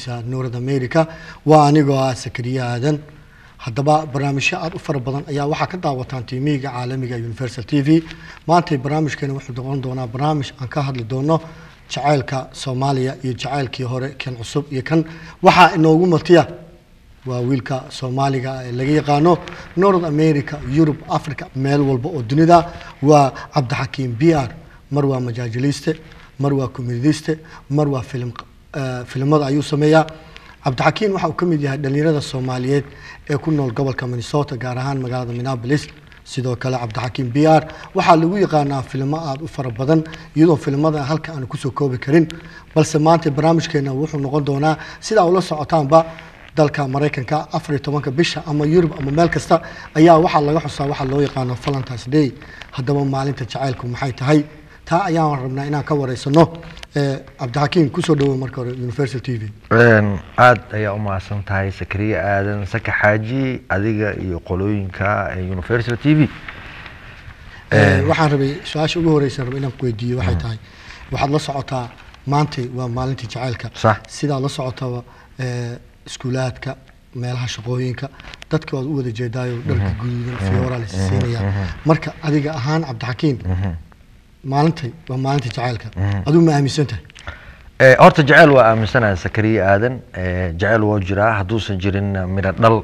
barnaamijkiisa north america waa anigoo ah sakariye aadan haddaba barnaamijyo aada u fara badan ayaa waxaa ka daawataan tiimiga caalamiga universal t v maantay barnaamijkeena wuxuu noqon doonaa barnaamij aan ka hadli doono jacaylka soomaaliya iyo jacaylkii hore kan cusub iyo kan waxaa inoogu matiya waa wiilka soomaaliga ee laga yaqaano north america yurub africa meel walba oo dunida waa cabdixakiim b r mar waa majaajiliste mar waa comediste mar waa film filimada ayuu sameeyaa cabdixakiim waxa uu ka mid yahay dhalinyarada soomaaliyeed ee ku nool gobolka minnesota gaar ahaan magaalada minneapolis sidoo kale cabdixakiim b r waxaa lagu yaqaanaa filimo aada u fara badan iyadoo filimada halka aan kusoo koobi karin balse maanta barnaamijkeena wuxuu noqon doonaa sidaa ula socotaanba dalka maraykanka afar iyo tobanka bisha ama yurub ama meel kasta ayaa waxaa laga xusaa waxaa loo yaqaano valentines day haddaba maalinta jacaylku maxay tahay taa ayaan rabnaa inaan ka wareysano cabdixakiim kusoo dhawow marka hore universal t v aada ayaa u mahadsan tahay sakariye aadan saka xaaji adiga iyo qolooyinka universal t v waxaan rabay su-aasha ugu horeysan raba inaan kuweydiiyo waxay tahay waxaad la socotaa maantay waa maalintii jacaylka Sax. sidaad la socotaba iskuulaadka meelaha shaqooyinka dadka waad u wada jeedaayo dharka guduudan fiyooraa la siinayaa marka adiga ahaan cabdixakiim maalintay waa maalintii jacaylka adigu ma aaminsan tahay Eh, horta jecel waa aaminsanahay sakariye aadan Eh, jecel waa jiraa hadduusan jirin midho dhal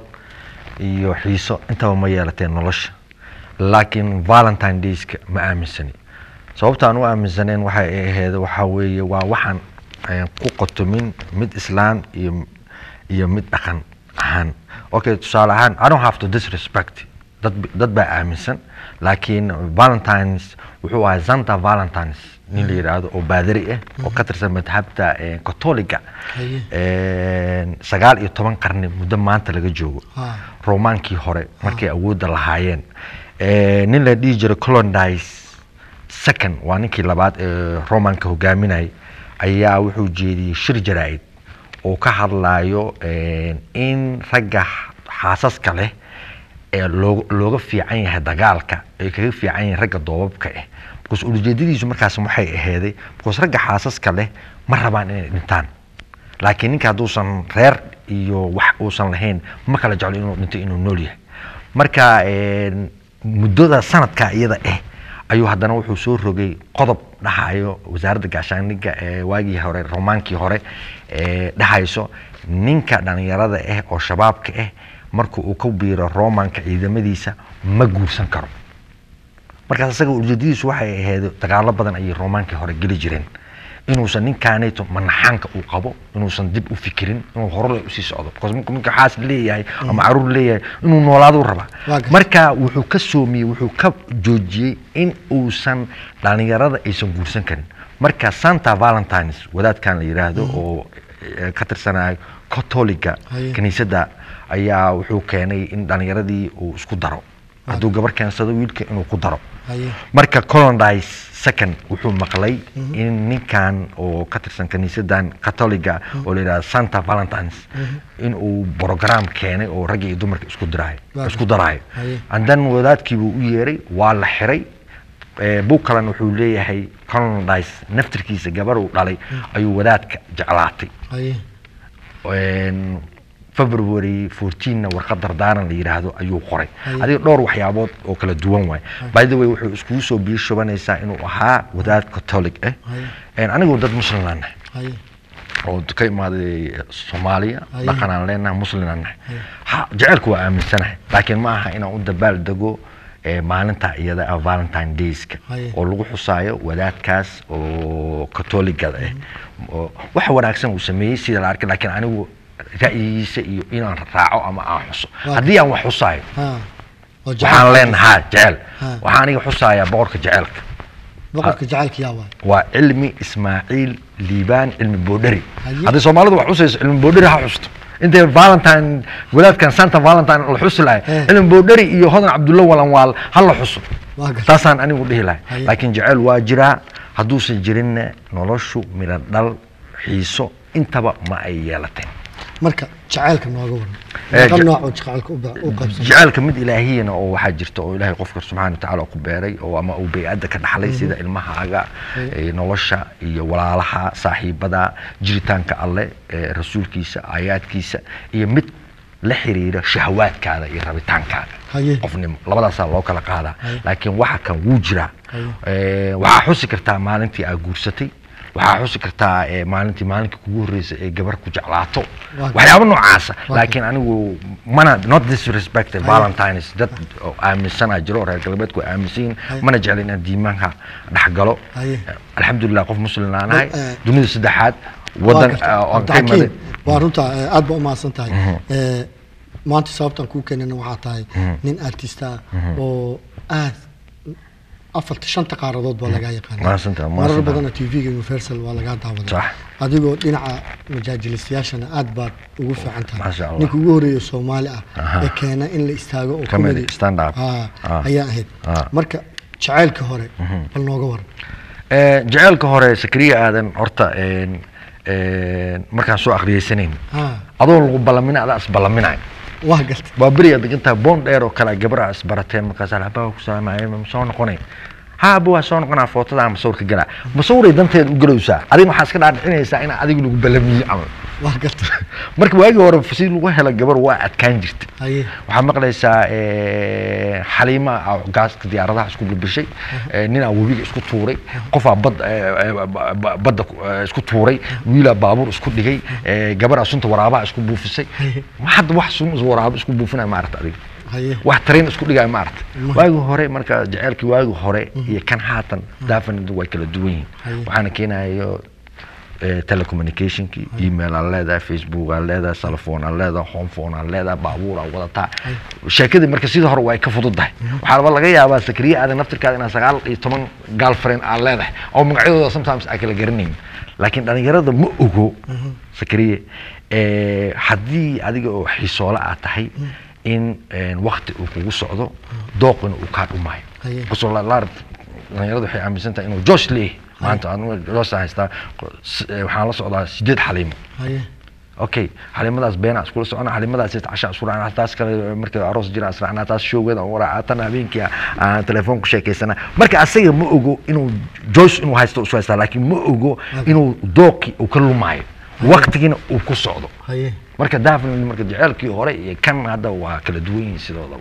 iyo xiiso intaba ma yeelateen nolosha laakiin valentine dayska ma aaminsani sababta aan u aaminsaneen waxay ahayd waxaa weeye waa waxaan eh, ku qotomin mid islaan iyo iyo mid dhaqan ahaan okay tusaale ahaan i don't have to disrespect dad dad baa aaminsan laakiin valentines wuxuu ahay santa valentines nin la yidhaahdo oo baadari ah oo ka tirsan madhabta eh, katoliga Haye. Eh, sagaal iyo toban qarni muddo maanta laga joogo Ha. romaankii hore markay awoodda lahaayeen Eh, nin la dhihi jiray colondice second waa ninkii labaad ee romanka hogaaminayay ayaa wuxuu jeediyey shir jaraa'id oo ka hadlayo eh, in ragga xaasaska leh ee looga looga fiican yahay dagaalka ay kaga fiican yihiin ragga doobabka ah because ujeedadiisu markaas waxay aheeday because ragga xaasaska leh ma rabaan inay dhintaan laakiin ninka hadduusan reer iyo wax uusan lahayn ma kala jeclo inuu dhinto inuu nool yahay marka een, muddada sanadka iyada ah ayuu haddana wuxuu soo rogay qodob dhahayo wasaaradda gaashaandhigga ee waagii hore romaankii hore ee dhahayso ninka dhalinyarada ah oo shabaabka ah marka uu ka biiro romanka ciidamadiisa ma guursan karo markaas isaga ujeedadiisu waxay ahayd dagaalo badan ayay romaankii hore geli jireen inuusan ninkaanayto manaxaanka uu qabo inuusan dib u fikirin inuu horole usii socdo because markuu ninka xaas leeyahay ama caruur leeyahay inuu noolaado raba Waa gartay. marka wuxuu ka soomiyey wuxuu ka joojiyey in uusan dhalinyarada aysan guursan karin marka santa valentines wadaadkan la yidhaahdo oo eh, ka tirsanayo katoliga Haye. kiniisadda ayaa wuxuu keenay in dhalinyaradii uu isku daro hadduu gabar keensado wiilka inuu ku daro haye marka colondice second wuxuu maqlay in ninkan oo ka tirsan kiniisadan katoliga oo la yidhahdo santa valentines in uu program keenay oo ragga iyo dumarka isku diraayo Waa isku daraayo Haye. and then wadaadkii buu u yeeray waa la xiray Eh, buug kalena wuxuu leeyahay colondice naftirkiisa gabar uu dhalay ayuu wadaadka jeclaatay haye een, february 14na warqad dardaaran la yidhaahdo ayuu qoray Haye. adiga dhowr waxyaabood oo kala duwan waay by the way wuxuu iskugu soo biyo shubanaysaa inuu ahaa wadaad catholic ah Haye. Een, anigu dad muslim aan nahay haye oo ka imaaday soomaaliya Haye. dhaqan aan leenahay muslim aan nahay ha jaceylku waa aaminsanahay laakiin ma aha inaan u dabaal dego eh, maalinta iyada ah valentine dayska Haye. oo lagu xusaayo wadaadkaas oo katoligada ah oo wax wanaagsan uu sameeyey sida la arkay laakiin anigu ra'yigiisa iyo inaan raaco ama aan xuso Waa haddii aan wax xusaayo ha oo waxaan jacayl leenahay jecel Ha. waxaan aniga xusayaa boqorka jecelka boqorka jacaylka yaa waay waa cilmi ismaaciil liibaan cilmi boodheri Haye. haddii soomaalidu wax xusayso cilmi boodheri ha xusto intay valentine wadaadkan santa valentine la xusi lahay Eh. cilmi boodheri iyo hodan cabdulla walanwaal ha la xuso waa gartay taasaan anigu dhihi lahay Haye. laakiin jecel waa jiraa hadduusan jirinna noloshu midho dhal xiiso intaba ma ay yeelateen marka jacaylka nooga waran Eh, meeqa ja- noocoo jacaylka u ba- u qaybsan jacaylka mid ilaahiyana oo waxaa jirta oo ilaahay qofka subxaana watacaala ku beeray oo ama uu bey-adda ka dhaxlay sida ilmahaaga eh, nolosha iyo walaalaha saaxiibada jiritaanka alle eh, rasuulkiisa aayaadkiisa iyo mid la xiriira shahawaadkaada iyo rabitaankaaga Haye. qofnimo labadaasaa loo kala qaadaa Haye. laakiin waxa kan wuu jiraa Haye. Eh, waxaa xusi kartaa maalintii aad guursatay waxaa xusi kartaa eh, maalintii maalinka kugu horreysay ee gabar ku jeclaato Waa- waxyaabo noocaasa Waa- laakiin anigu mana not disrespected Haye. valentines dad oo aaminsanaa jiro reer galbeedku ay aaminsan yihiin Haye. mana jecla inaan diimaanka dhex galo Haye. alxamdulilah qof muslim aan ahay Dad, eh, dunida saddexaad Waa wadan gartay. eh, oo aan ka Cabdixakiim, imaday waa runta eh, aad baa umahadsan tahay Eh, maanta sababtaan kuu keenana waxaa tahay nin artista ah oo aad afarta shanta qaaradood baa lagaa yaqaana Mahadsantahay, marar mahadsantahay. badana tv-ga universal waa lagaa daawaday Sax. adigoo dhinaca majaajilistayaashana aad baad ugu fiican tahay Masha Allah. ninka ugu horeeya soomaali ah Aha. ee keena in la istaago oo Comedy, comedy- stand up. Ah, Ah. ayaa ahayd Ah. marka jacaylka hore bal nooga waran Eh, jaceylka hore sakriya aadan horta een, een, markaan soo akriyeysanayn Ah, adoo lagu ballaminay adaa isballaminay waa gartay waa beriyaa degan tahay boon dheer oo kale gabadha isbarateen markaas alabaa ku salaamaya ma soo noqonay ha aba waa soo noqonaa footada ama sawirka galaa ma sawiray danteed u galowsaa adiga waxaa iska dhaadhicinaysaa in adiga lagu ballamiye camal waa gartay marka waagii hore si lagu helo gabar waa adkaan jirta haye waxaa maqlaysaa eh, xaliima ah gaaska diyaaradaha isku bilbishay eh, ninaa webiga isku tuuray qofaa bad eh, eh, ba- ba- badda ku- eh, isku tuuray wiilaa baabuur isku dhigay eh, gabaraa sunta waraabaha isku buufisay ma hadda wax sun waraabo isku buufinaya maarata adiga haye wax tareen isku dhigaya maarata Ma- waagi hore marka jaceylkii waagi hore iyo kan haatan definitely way kala duwan yihiin Haye. waxaana keenayo eh, telecommunicationki email aan leedahay facebook aan leedahay telephone aan leedahay home phone aan leedahay baabuur aan wadataa sheekadii marka sidii hore way ka fududahay waxaaba laga yaabaa sakriye aadan naftirkaada inaa sagaal iyo toban girlfriend aan leedahay oo magacyadooda sometimes aan kala garanayn laakiin dhalinyarada ma ogo sakriye eh, haddii adiga oo xiisoole aad tahay in wakti uu kugu socdo dooqina uu kaa dhumaayo Haye. kusoo la- la- dhalinyaradu waxay aaminsan tahay inuu josh leeyahay maanta anigu josh aan haystaa s- eh, waxaan la socdaa sideed xaliimo haye okay xalimadaas beena iskula socona xalimadaas casha isku raacna taas kale markii aroos jira israacna taas showgeeda aan waraaca tan habeenkii aan telefoon ku sheekaysana marka asaga ma ogo inuu joyce inuu haysto isu haystaa laakiin ma ogo inuu dooqi uu ka lumaayo waqtigiina uu ku socdo haye marka definitely marka jaceylkii hore iyo kan hadda waa kala duwan yihiin sidoodaba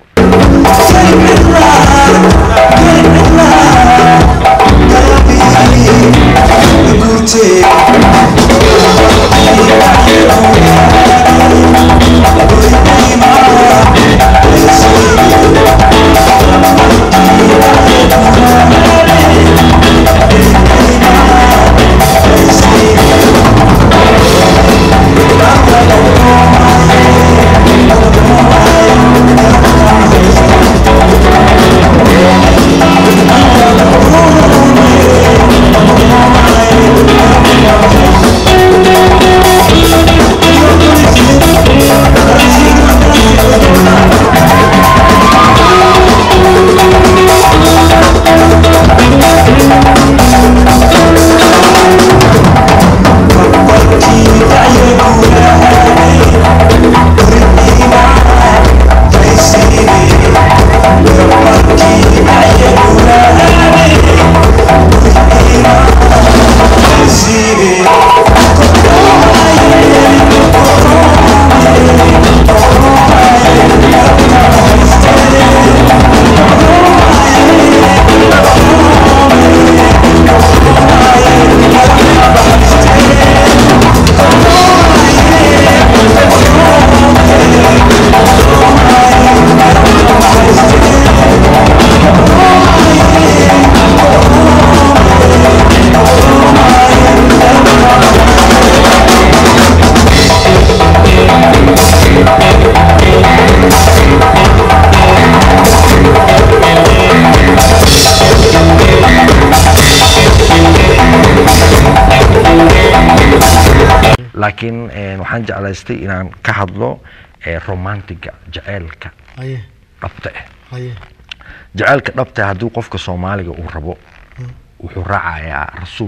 laakiin eh, waxaan jeclaystay inaan ka hadlo eh, romantiga jaceylka haye dhabta ah haye jaceylka dhabta ah haddii qofka soomaaliga uu rabo wuxuu raacayaa rasuulka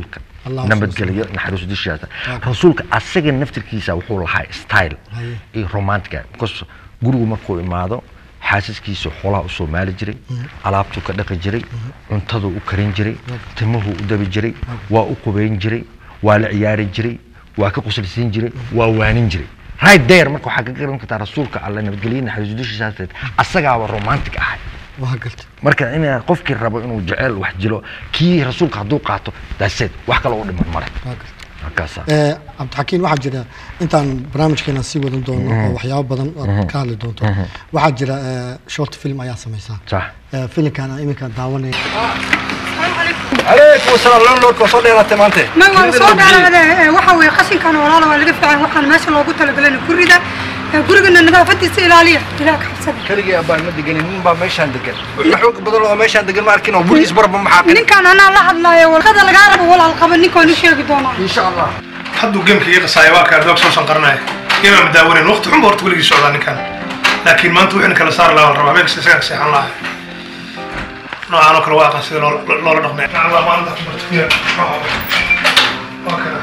Allahu nabadgelyo naxariisu dishiisa Waaw. rasuulka asaga naftirkiisa wuxuu lahaa style Haye. iyo romantica because gurigu markuu imaado xaasaskiisa xoolaha u soomaali jiray alaabtuu ka dhaqi jiray cuntaduu u karin jiray timuhuu u dabi jiray waa u qubayn jiray waa la ciyaari jiray waa ka quslisiin jiray waa waanin jiray right there marka waxaa ka garan kartaa rasuulka alle nabadgelyo naxariisu dishiisa asagaaba romantic ahay waa gartay marka in qofkii rabo inuu jecel wax jilo kii rasuulka hadduu qaato daaseed wax kale u dhiman male waa gartay markaasa Eh, cabdixakiin waxaa jira intaan barnaamijkeena sii wadan doono oo waxyaabo badan aad ka hadli doonto waxaa jira eh, short film ayaa samaysaa sax Eh, filimkan iminka daawanaya calaykum asalaam landlordka waa soo dheeraatay maante ma waa soo dhaaraade waxa weeye qashinkan walaala waa laga fiican waxaan meesha loogu talagalay gurida ee gurigana nadaafadiisa ilaaliya ilaah ka xabsada keligii abaan ma deganin nin baa meeshaan degan wixii xoog badan oo meeshaan degan ma arkin oo buliis barba maxaa qin ninkan anaa la hadlaayo walqada lagaa rabo walaal qaba ninkaan u sheegi doonaa insha allah hadduu geemka ii qasaayo waa kaa doog soo sanqaranaya geemaa ma daawanen waqti xunba horta weligii socdaa ninkan laakiin maanta wixina kala saari lahaa la rabaa habeenkasta isagaa seexan lahaa noocaan oo kale waa aqaan sida loola loola dhaqmay nacala maanta ku barto fiya waa kana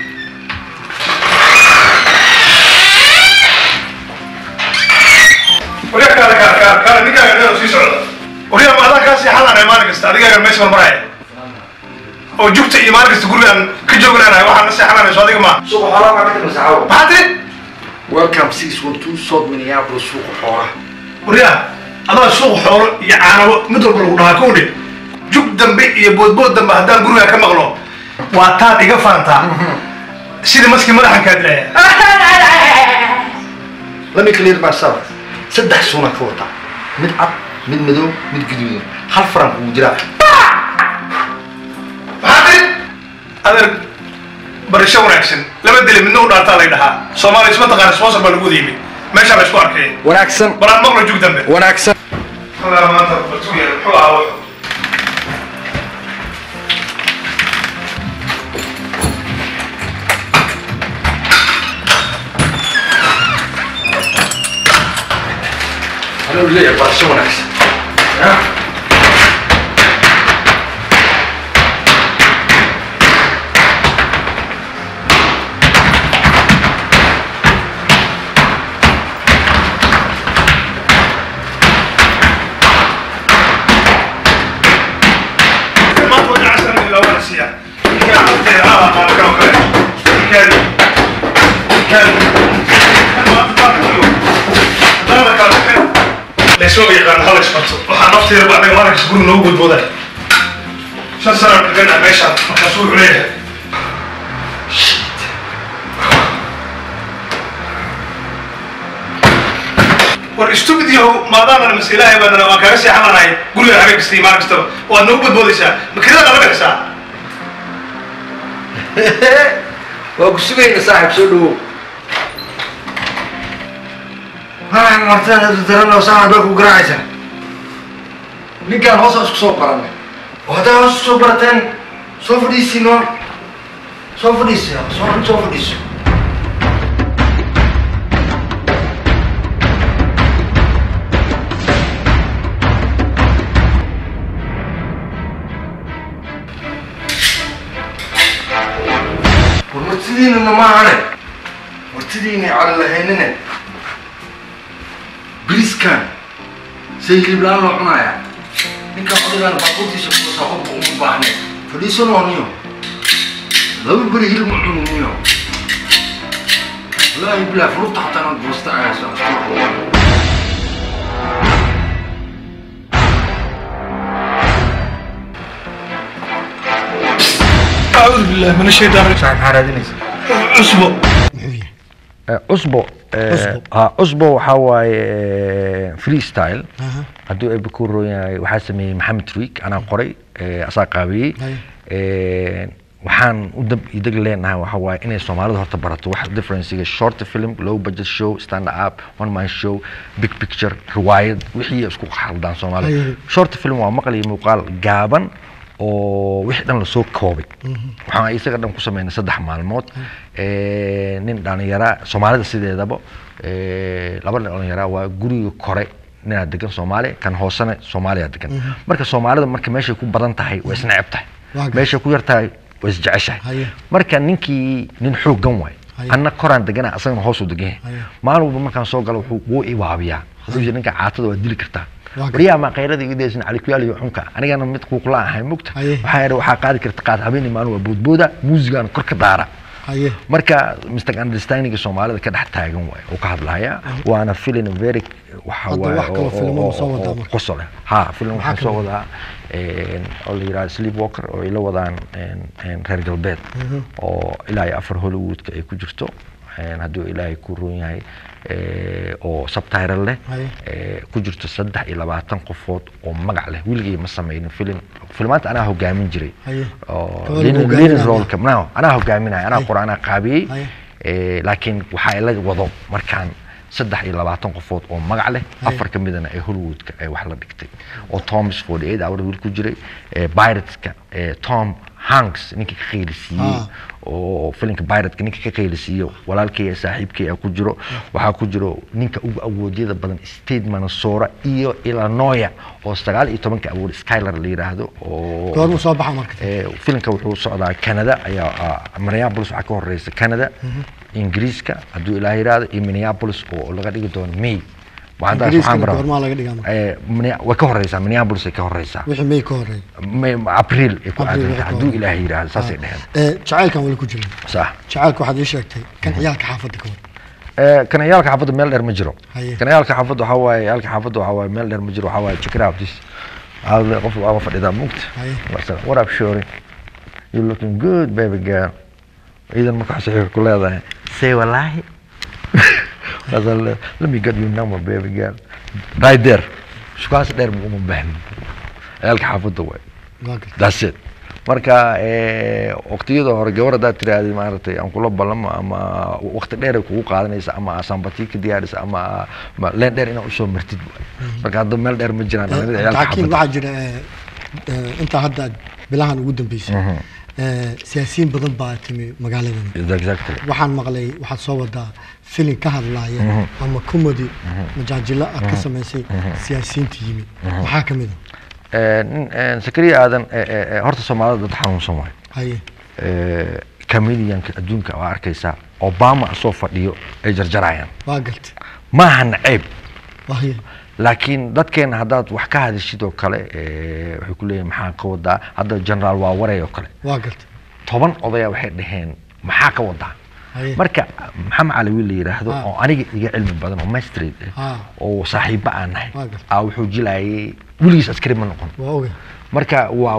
waryaa kaala kaala kaala kaala ninkaaga dheer oo sii socda waryaa ma adaan kaa seexan lahaa maalin kasta adigaaga meesha marmaraya oo jugta iyo maalin kasta gurigaan ka joognaanahay waxaan la seexananayso adiga maa suuqa xoolaha baa ka masaxaabo maxaa tiri welcome six one two south minneapolis suuqa xoolaha waryaa adaa suuq xoolo iyo caanabo mid walba lagu dhahaa kowdhe jug dambe iyo boodbood dambe haddaan gurigaa ka maqlo waa taad iga faantaa sida maski madaxan kaa dilaya let me clear myself saddex suuna ka wata mid cad mid madow mid guduudan hal faran kugu jiraa maxaa tiri adeer barasho wanaagsan laba dile midna u dhaataa lay dhahaa soomaaliya isma taqaana sponsor baa lagu wada yimi meeshaa la isku arkay wanaagsan balaan maqlo jug dambe wanaagsan Hola, maanta muxuu yahay muxuu ahaa wuxuu anuu leeyahay barasho wanaagsan maanta waa casar ilaa waa siiya ninkaa cunteeda haa qaado kan oo kale ninkaadi ninkaadi maanta baa kayo haddana kala baxeen laysoo yaqaan hala isbarto waxaa nafteeda ba anaga maalinkas guriga noogu gudbooday shan sana deganaa meeshaan markaasu wuxuu leeyahay war stupid yahow maadaamana mas ilaahay baadana waan kaaga seexananahay guriga habeen kasta iyo maalin kastaba waad noogu badboodaysaa makidaa nala bixisaa waa ku sugayna saaxiib soo dhawow haa martada daran oo saan baa ku garaacaysa ninkaan hoos isku soo baranay oo haddaa hoos soo barateen soo fadhiisino soo fadhiisi soo soo fadhiiso war martidiinana ma ahane martidiina cali lahaynine biriskan say hiliblaan loo cunaaya ninkan odagaan baabuurtiisa kuwasaa qofka uma baahne fadhiisanoo niyo laba beri hilib ma cunin niyo wallaahi bilaa fururta xataa inaad boosta ayayso acuudu billahi min ashaytaan maxaa raadinaysa cusbo muxuu yahay cusbo Cusbo. ha cusbo waxaa waaye freestyle Aha. hadduu eebbe ku roon yahay waxaa sameeyey maxamed riik anaa qoray eh, asaa qaabiyey Haye. Eh, waxaan u dab iyo deg leenahay waxa waaye inay soomaalida horta barato wax differencega short film low budget show stand up one man show big picture riwaayad wixii isku khaldaan soomaalida Haye. short film waa maqal iyo muuqaal gaaban oo wixii dhan lasoo koobay waxaan isaga dhan ku sameynay saddex maalmood Eh, nin dhalinyara soomaalida sideedaba eh, laba nin dhalinyara waa guriga kore ninaa degan soomaaliya kan hoosena soomaaliya degan marka soomaalida marka meeshay ku badan tahay way isneceb tahay Waa gartay. meeshay ku yar tahay way isjeceshahay Haye. marka ninkii nin xooggan waay Haye. anna koraan degana asagana hoos u degan yahay Haye. maalin walba markaan soo galo wuxuu wuu ibaabiyaa hadduu yidhi ninka caatada waa dili kartaa Waa ka- waryaa maa qayrada iga daysan calikuyaal iyo xunka anigana mid kuuqla ahay mugta Haye. waxaa yidhi waxaa qaadi karta qaad habeenii maalin waa boodbooda muusigaana kor ka daara haye marka mr understanding soomaalida ka dhex taagan waay oo ka hadlaya waana filin very waxa Hadda waay wax kaloo oo- filimo oo- ma soo oo- wadaa oo marka? qosol leh ha film Maxaa waxaan soo kamid? wadaa een, oo la yidhahdo sleepwalker oo ay la wadaan een, een, reer galbeed oo ilaa iyo afar hollywoodka ay ku jirto een, hadduu ilaahay ku roon yahay ee, oo subtitle leh Haye. ee, ku jirto saddex iyo labaatan qofood oo magac leh weligay ma sameynin film filmaanta anaa hogaamin jiray Haye. oo Gabar leading- hogaaminaya. leading role-ka no anaa hogaaminaya anaa Haye. qora anaa qaabiyey Haye. Eh, laakiin waxaa ila wado markaan saddex iyo labaatan qofood oo magac leh Haye. afar ka midana ee hollywoodka ay wax la dhigtay oo thomas forty eight hour wiil ku jiray eh, pirateska eh, tom hanks ninkii ka qaylisiiyey Ah. oo filimka piratka ninka ka qaylisiiyo walaalkay ee saaxiibkay aa ku jiro waxaa ku jiro ninka ugu awoodyada badan state manasora iyo illinois oo sagaal iyo tobanka awood skyler la yidhaahdo oo goormuu soo baxa marka Eh, filimka wuxuu socdaa canada ayaa ah, minneapolis waxaa ka horeysa canada ingiriiska hadduu ilaa yidhaahdo iyo minneapolis oo laga dhigi doono may Waxaan taas waxaan ingiriiskana baraa- goormaa laga dhigaa marka Eh, Minne- way ka horeysaa minneapolis ay ka horeysaa wixii may ka horeey May- april ay ku April aadan wixii ka hadduu horeeya. ilaahay yidhaahdo saasay Ah. dheheen Eh, jacaylkan weli ku jirin sax jacaylka waxaad ii sheegtay kan ciyaalka xaafadda ka wada Eh, kanayaalka xaafadda meel dheer ma jiro Haye. kanayaalka xaafadda waxaa waaye yaalka xaafadda waxaa waaye meel dheer ma jiro waxaa waaye check it out this Waxaa le- qof waa fadhidaa mugta Haye. Marsa, what up shorty you looking good baby girl idan marka wax saxiix ku leedahay say walaahi Marsa le- let me get your number baby girl right there shukaas dheer ma uma baahnin ciyaalka xaafadda waaye waa gartay that's it marka eh, waqtiyada hore gabar haddaad tiraahday maaragtay aan kula ballamo ama waqti dheer ay kugu qaadanaysa ama sambati ka diyaarisa ama ma- leen dheer inaad usoo martid waay. marka hadda meel dheer ma jiraan dhalinyarada ciyaalka laakiin xaafadda. waxaa jira eh, eh, intaa hadda bilahan ugu dambeysay eh, siyaasiyiin badan baa timi magaaladan exactly waxaan maqlay waxaad soo wadaa filin ka hadlaaya ama comedy majaajilo aad ka samaysay siyaasiyiinta yimi maxaa ka mid a Eh, nin eh, sakariya aadan eh, eh, eh, horta soomaalida dad xanuunsan waay haye Eh, comedianka adduunka waa arkaysaa obama asoo fadhiyo ay jarjarayaan waa gartay maaha naceeb haye laakiin dadkeena haddaad wax ka hadashid oo kale eh, waxay ku leeyihin maxaa ka wadaa hadda generaal waa waray oo kale waa gartay toban odaya waxay dhaheen maxaa ka wadaa haye marka maxamed cali wiil la yidhaahdo Ah. oo aniga iga cilmi badan oo mastrate Ah. ah oo saaxiibo aan nahay Waa gartay. aa wuxuu jilayay weligiis askari ma noqon waa oga marka waa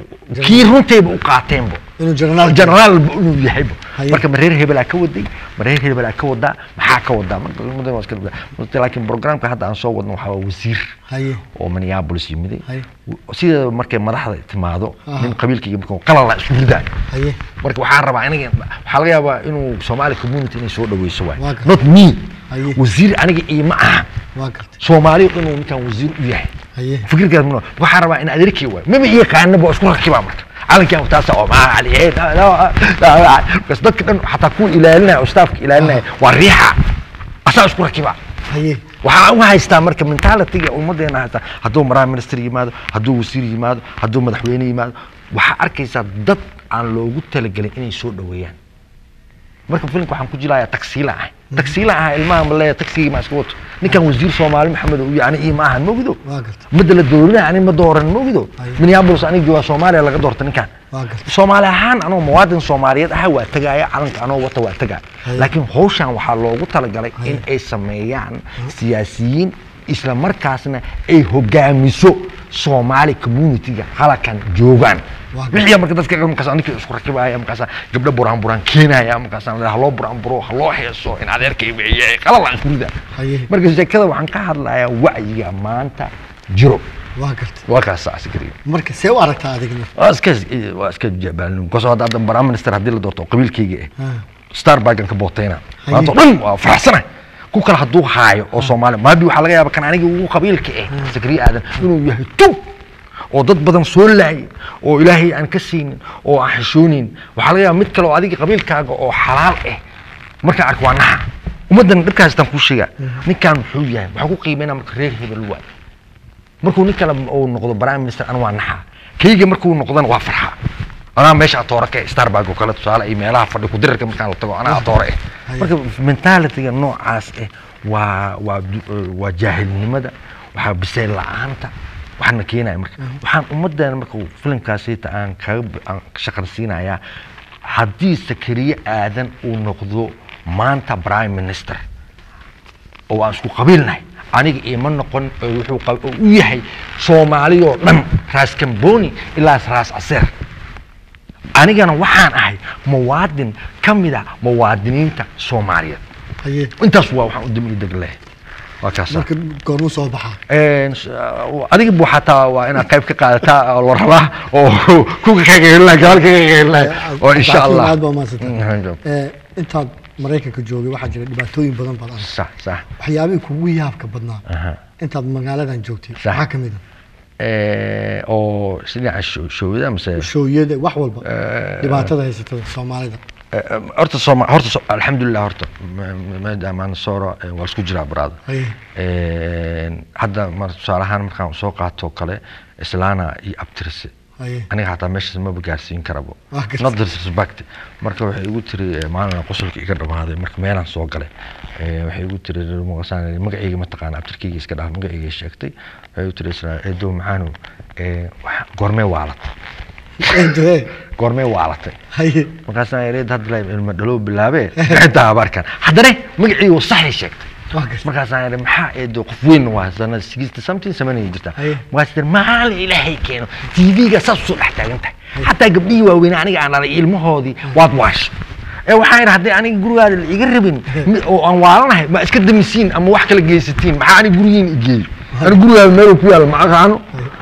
kii runtayba u qaateenbo inuu jenaraal generaalba inuu yahayba Haye. marka ma reer hebelaa ka waday ma reer hebelaa ka wadaa maxaa ka wadaa marka mudan waa iska dhibaa. laakiin programka hadda aan soo wadno waxaa waa wasiir haye oo minneapolis yimiday Haye. sideeda markay madaxda timaado Aha. nin qabiilkayga marka qalala isku ridaa haye marka waxaan rabaa aniga waxaa laga yaabaa inuu somali community inay soo dhaweyso waay Waa gartay. not me Haye. wasiir aniga iima aha waa gartay soomaali inuu ninkan wasiir u yahay haye fikirkaas ma waxaan rabaa in adeerkii waay maba yaqaanaba oo isku rakibaa marka calankan taasa oo maa cali eh, da- da- da- bas dadka dhan xataa kuwa ilaalinaya oo staafka ilaalinaya waa riixa asaa isku rakibaa haye waxaan u haystaa marka mentalityga ummadeena haystaa hadduu prime minister yimaado hadduu wasiir yimaado hadduu madaxweyne yimaado waxaa arkaysaa dad aan loogu talagelin inay soo dhaweeyaan marka filimka waxaan ku jilayaa tagsiila ah tagsiila ah ilmaha ma leeya tagsigii ma iska wato ninkan wasiir soomaali maxamed uu yahay ani ii ma ahan mogido waa gartay madda la doorinaya ani ma dooran mogido Aye. minneapolis anigii waa soomaaliya laga doorta ninkan waa gartay soomaali ahaan anoo muwaadin soomaaliyeed aha waa tegaya calanka anoo wata waa tegaya Haye. laakiin hawshan waxaa loogu talagalay Haye. in ay sameeyaan siyaasiyiin isla markaasna ay hogaamiso soomaali communityga halakan joogaan Waa wixii marka dadka markaas ninkii isku rakibaya markaas gabdho buraan buraan keenaya markaas haloo buraan buro haloo heeso in adeerkay weeye qalala isku rida Haye. marka sheekada waxaan ka hadlayaa wacyiga maanta jiro waa gartay waa kaas askariga marka see u aragtaa adigna waa iska waa iska jabaalin kasoo hadda hadda prime minister haddii la doorto qabiilkayga eh Ah. starbuckan ka bootayna Haye. maanta oo dhan waa faraxsana ku kale hadduu haayo oo soomaali maabi waxaa laga yaaba kan aniga ugu qabiilka eh sakriya aadan inuu yahay tug oo dad badan soo laayay oo ilaahay aan ka siinin oo aan xishoonin waxaa laga yaaba mid kale oo adiga qabiilkaaga oo xalaal ah markaan arko waa naxa ummaddan dhibka haystaan kuu sheegaa ninkan muxuu yahay waxaa ku qiimeynaa marka reer hebel waay markuu nin kale uu noqdo prime minister ana waa naxaa kayga markuu noqdana waa farxaa anaa meesha atoore ka starbuck oo kale tusaale iyo meelaha fadhi kudirarka markaan la tago anaa atoore eh marka mentalityga noocaas eh waa waa du- waa jaahilnimada waxaa bisayl la-aanta waxaana keenaya marka waxaan ummadeena marka uu filimkaasita aan kaga b- aan shaqarsiinayaa haddii sakariye aadan uu noqdo maanta prime minister oo aan isku qabiilnahay aniga iima noqon oo wuxuu qab- oo u yahay soomaali oo dhan raas kamboni ilaa raas caseer anigana waxaan ahay muwaadin ka mid a muwaadiniinta soomaaliyeed haye intaas waa waxaan u dami deg leh waa kaasa marka goormuu soo baxaa Een, s- adiga bu xataa waa inaad qayb ka qaadataa oo la rabaa oo kuka kagahelina gaal kagahelina oo insha Laakiin allah aad baa mahadsantahay. Mm, Eh, intaad maraykanka joogay waxaa jira dhibaatooyin badan baad arkay sax sax waxyaabihii kugu yaabka badnaa Aha. intaad magaaladan joogtay Sax. maxaa ka mid Ee, oo dhinaca showda mise a shooyada wax walba Eh, dhibaatada haysatada soomaalida Eh, horta sooma horta so- alxamdulilah horta ma- ma- maadaama aan sooro eh, waa isku jiraa baraada haye hadda mar tusaale ahaan markaan soo qaato oo kale islaana iyo abtirise haye aniga hataa meeshaas maba gaarsiin karabo Waa gartay. not disrespect marka waxay igu tiri eh, maalin qosolka iga dhamaaday marka meelaan soo galay Eh, waxay igu tiri reer muqasaan magacayga ma taqaana abtirkayga iska dhaaf magacayga sheegtay waxay igu tiri isla eedow maxaanu eh, waxa- goormee waalatay Eedoe, goormee waalatay haye markaasaan ereed hadda la ilma dhalow bilaabee xitaa abaarkan haddana magacii uu saxay sheegtay Waa gartay. markaasaan iri maxaa eedo qof weyn waa sanad sixty something samanaya jirta Haye. markaas tir maala ilaahay keeno tv-ga saas usoo dhex taagan tahay xataa gabdhihii waaweyn aniga aan dhalay ilmahoodii waad waasho ee waxaan idhi haddii aniga gurigaada la iga rabin mi- oo aan waalanahay ma iska damisiin ama wax kala geysatiin maxaa aniga gurigiin igeeyo aniga gurigaada meel ku yaala ma aqaano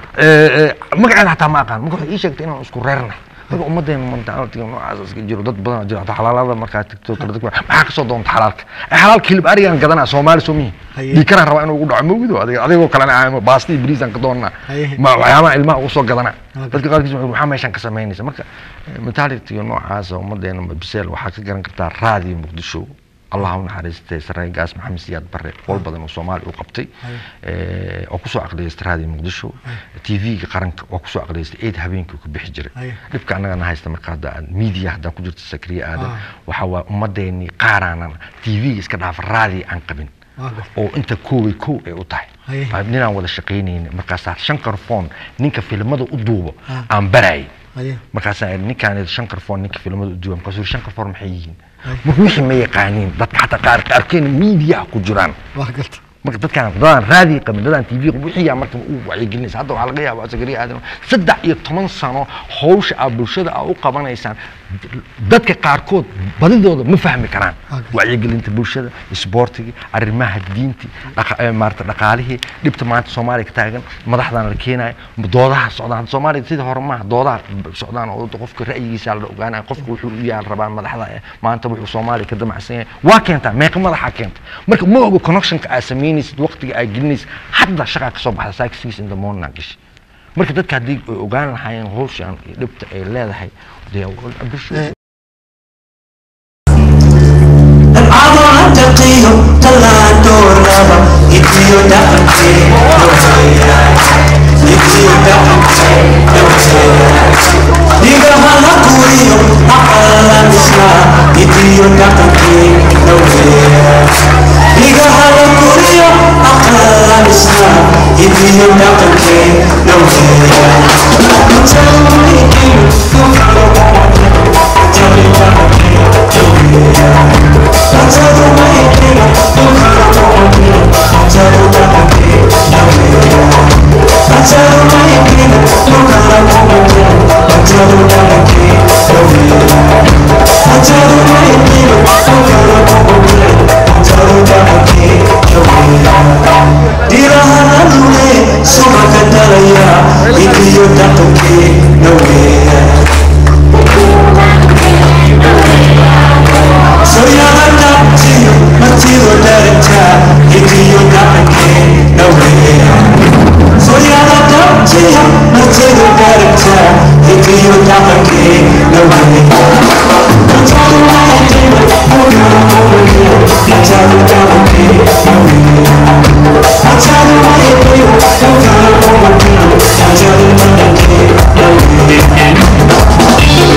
magaceeda xataa ma aqaan marka waxay ii sheegtay inaan isku reernahay marka ummadeena mentaalitiga noocaas iska jiro dad badan oo jira hataa xalaalada markaa tagto kala dad maxaa kasoo doonta xalaalka ee xalaalka hilib arigaan gadanaa soomaali soo mihi Haye. dhiikaraan rabaa inuu ugu dhaco mawgido adiga adigoo kalena aamo baasti iyo bariisaan ka doonaa Haye. ma waxyaabaha ilmaha ugu soo gadanaa Okay. dadka qaarkiis waxay maxaa meeshaan ka samaynaysa marka mentaalitiga noocaasa ummadeena biseel waxaa ka garan kartaa raadiyo muqdisho allah u naxariistay saraygaas maxamed siyaad bare qol badan oo soomaali u qabtay Eh, oo kusoo aqliyeystay raadiyo muqdisho tv-ga qaranka waa kusoo aqliyeystay eid habeenkii uu ka bixi jiray Haye. dhibka annagana haysta marka hadda aan media haddaan ku jirto sakriye aadan Ah. waxaa waa ummadeenii qaaraanan tv-ga iska dhaafa raadiyo aan qabin Waa gartay. oo inta kooway kow ay u tahay Haye. Aa, ninaan wada shaqaynayna markaasaa shankar phone ninka filimada u duubo Ah. aan barayay haye markaasaa idhi, ninkaan shankar phone ninka filimada u duuba markaasuu yidhi, shankar phone maxay yihiin Haye. marka wixii ma yaqaaniin dadka xataa qaar qaarkeena media ku jiraan waa gartay marka dadkaan dadaan raadi qabin dadaan tv qabin wixii yaa marka u wacyigelinaysa hadda waxaa laga yaabaa sakariya aadan saddex iyo toban sano hawsha aa bulshada aa u qabanaysaan dadka qaarkood badidooda ma fahmi karaan Okay. wacyigelinta bulshada isboortigii arrimaha diintii dhaqa- eh, maarata dhaqaalihii dhibta maanta soomaaliya ka taagan madaxdan la keenayo doodaha socdaan hadda soomaaliya sida hore maaha doodaha socdaan oo qofka ra'yigiisa la ogaanaya qofka wuxuu u yaal rabaa madaxda eh, maanta wuxuu soomaaliya ka damacsan yahay waa keentaa meeqa madaxa keenta marka ma ogo connectionka aa samaynaysid waqtiga aa gelinaysid hadda shaqaa kasoo baxda saaka six in the morning aa gashay marka dadka haddii ay ogaan lahaayeen hawshan iyo dhibta ay leedahay dee bulshada العضلة تقيل طلعت الرابع يديو دقنتي يديو دقنتي Diga hala kuyo akala misla Idiyo daqanki Diga hala kuyo akala misla Idiyo daqanki Tell me you Tell me daqanki No way. So you're not up to you, until that time, if you're not again, no way. So you're not up to you, until that time, if you're not again, no way. Don't tell me why I did it, oh no, over here, don't tell me that I did it, no way. Don't tell me why I did it, oh no, over here, don't tell me that I did it, no way.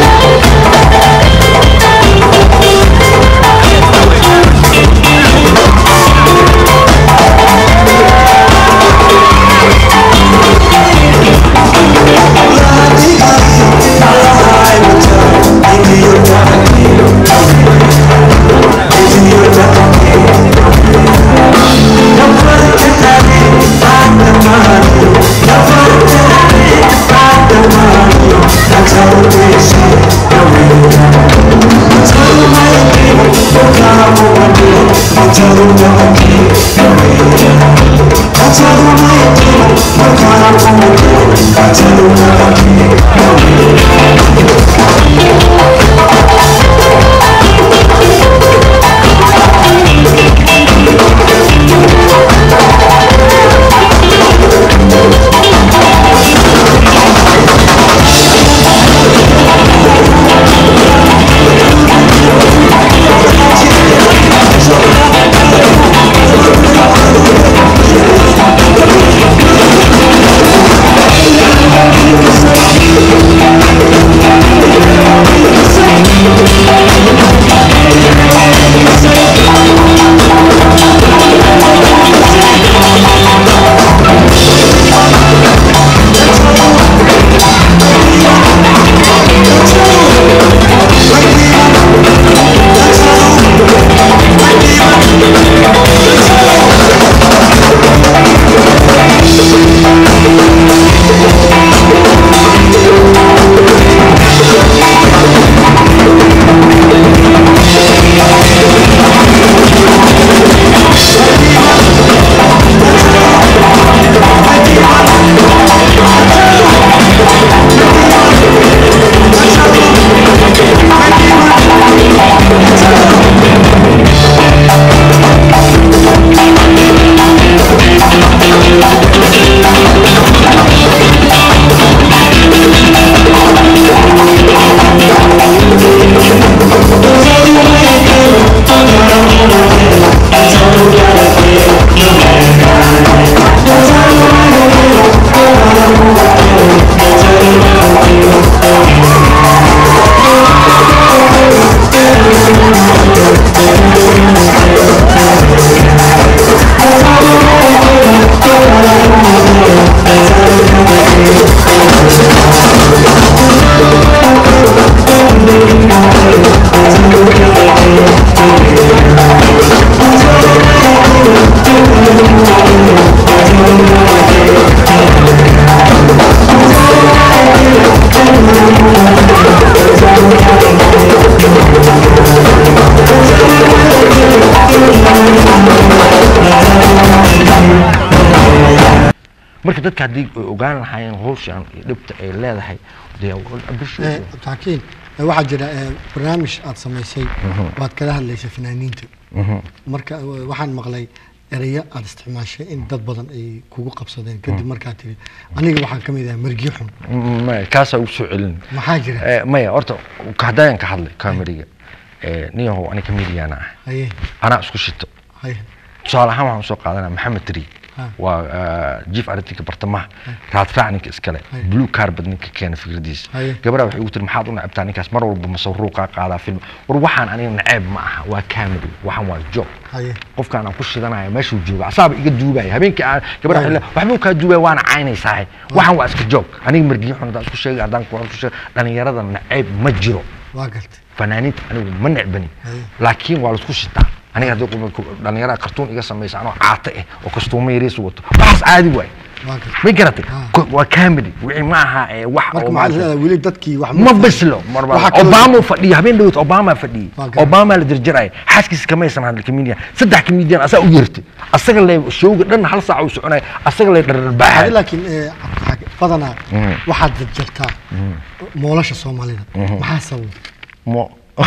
marka dadka haddii ay ogaan lahaayeen hawshan iyo dhibta ay leedahay dee bishu Eh, cabdixakiin eh, waxaa jira eh, barnaamij aad samaysay waad kala hadlaysa fanaaniinta marka eh, waxaan maqlay ereyo aad isticmaashay in dad badan ay kugu qabsadeen kadib markaa tiri aniga waxaan ka mid ahay margi xun maya kaasaa ugu soo celin maxaa jira Eh, maya horta haddayaan ka hadlay kameriga niyahow ani comediana ah haye anaa isku shito haye tusaale ahaan waxaan usoo qaadanaa maxamed tri Ha. waa jief aritinka bartamaha raadraac ninka iskale Hay. blue carbet ninka keena fikradiisa Haye. gabadha waxay ugu tiri maxaad u necabtaa ninkaas mar walba masawruuqaa qaadaa film war waxaan aniga naceeb ma aha waa comedy waxaan waa job haye qofkaan aan ku shidanaya meeshuu jooga asaaba iga duubaya habeenkii aan gabadha Waayo. xilla waxbuu kaa duubaya waana caynaysaa waxaan waa iska joog aniga margiyo xun haddaan isku sheegay haddaan ku isku sheegay dhalinyarada naceeb ma jiro waa gartay fanaaniinta anigu ma necbani Haye. laakiin waa laisku shitaa aniga haddii qofka ku- dhalinyarada kartuun iga samaysa anoo caata ah oo kastuumo yariis wato waxaas caadi waay waa gartay ma garatay Ah. Ko- waa comedy wixii ma aha ee wax marka oo maxaad maaragtay- leedahay weli dadkii wax ma bislo marba Waxaa kaloo- obama uu fadhiyo habeen dhawt obama fadhiyey Waa garan. obama la jarjaraya xaaskiisa kamaysan hadli comedian saddex comedian asaa u yeertay asaga le showga dhan hal saac uu soconaya asaga le Hadi dharbaaxay laakiin eh, cabdixakiin badanaa waxaad jarjartaa moolasha soomaalida maxaa sabab mo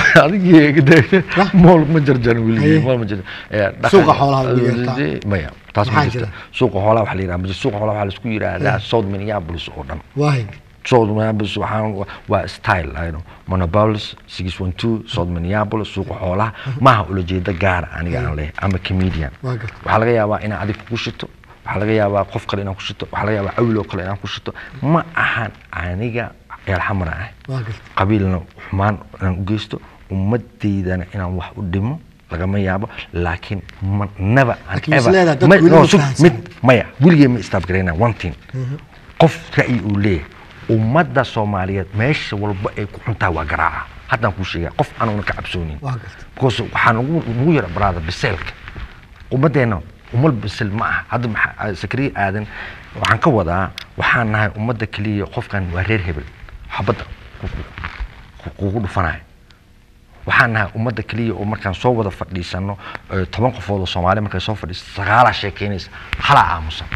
adigii Wah. mool ma jarjarin Haye. weli mool ma jarjarin Eh, dhaqan- Suuqa xoolaha ugu yeertaa. maya taas ma Maxaa jirta jira? suuqa xoolaha waxa la yidhaha ma jirto. suuqa xoolaha waxaa la isku yidhaahdaa south minneapolis oo dhan waahay south minneapolis waxaan waa style ayno monopolis six one two south minneapolis suuqa xoolaha maaha ulajeeda gaara aniga aan leh ama comedian Waa gartay. waxaa laga yaabaa inaan adig kugu shito waxaa laga yaabaa qof kale inaan ku shito waxaa laga yaabaa awil oo kale inaan ku shito ma ahan aniga eelxamara ah waa gartay qabiilna xumaan inaan u geysto ummadeydana inaan wax u dhimo lagama yaabo laakiin ma never and Laakiin is ever- leedahay dad ma- weli no, ma sug- fahansan. mid maya weligee ma istaabgarayna one thing qof ra'yi uu leeyahay ummadda soomaaliyeed meesha walba ay ku xuntaa waa garaaca haddaan kuu sheegaa qof aanuna ka cabsoonin waa gartay because waxaa nagu nagu yara baraada biseelka ummaddeena umal bisil ma aha hadda maxaa sakriye aadan waxaan ka wadaa waxaan nahay ummadda keliya qofkan waa reer hebel xabadda ku- ku- kugu dhufanayo waxaan nahay ummadda keliya oo markaan soo wada fadhiisano eh, toban qofood oo soomaali markay soo fadhiisto sagaalaa sheekeynaysa halaa aamusan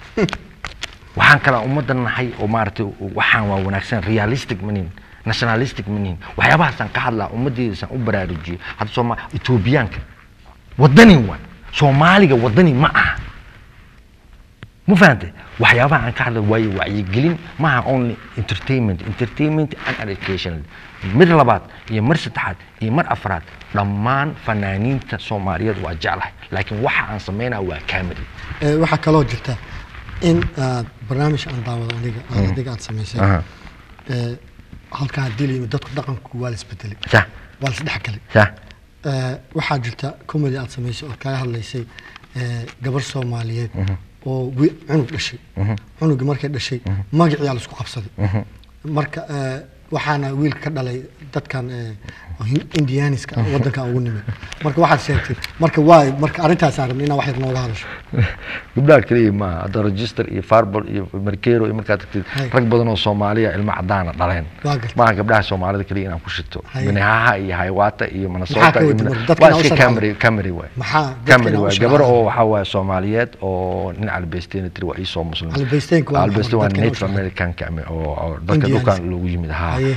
waxaan kala ummadda nahay oo maaragtay waxaan waa wanaagsan realistic manin nationalistic manin waxyaabahaasaan ka hadlaa ummaddeedasaan u baraarujiyey hadda sooma etoobiyaanka wadani waay soomaaliga wadani ma aha ma fahantay waxyaabaha aan ka hadla waaye wacyigelin maaha only entertainment entertainment and education mid labaad iyo mar saddexaad iyo mar afraad dhammaan fanaaniinta soomaaliyeed waa jeclahay laakiin waxa aan sameynaya waa camera Ee, waxaa kaloo jirta in aad barnaamij aan daawado aniga aad adiga aad samaysay Aha. ee, halkaa haddii la yimid dadku dhaqanku waa la isbedelay sah waa la isdhexgalay sah Ee, waxaa jirta comedy aad samaysay oo kaga hadlaysay ee, gabar soomaaliyeed oo wi- cunug dhashay cunugii markay dhashay magaciyaa la isku qabsaday marka ee, waxaana wiilka ka dhalay dadkan ee, Hin- indianiska wadankan ugu nimid marka waxaad sheegtay marka waay marka arrintaasaan rabnay inaa wax yar nooga hadasho gabdhaha keliya maaha hadda register iyo farbal iyo markero iyo markaad tagtid Hay. rag badan oo soomaaliya ilmo cadaana dhaleen Waa gartay. maaha gabdhaha soomaalida keliya inaan ku shito Hay. minnehaha iyo haywata iyo Maxaa minnesota ka iyo wadi Minne- marka? Dadkana waa u iska sharaxay. camry camry waay maxaa dadkana camry u waay sharaxay? gabar oo waxaa waaye soomaaliyeed oo nin albeysteyna tiri waa iisoo muslim Albeysteenka waa Albeysteen waa maxay? Dadkana u native sharaxay. americanka ama oo oo dadka Indians. dhulkan loogu yimid ahaa Haye.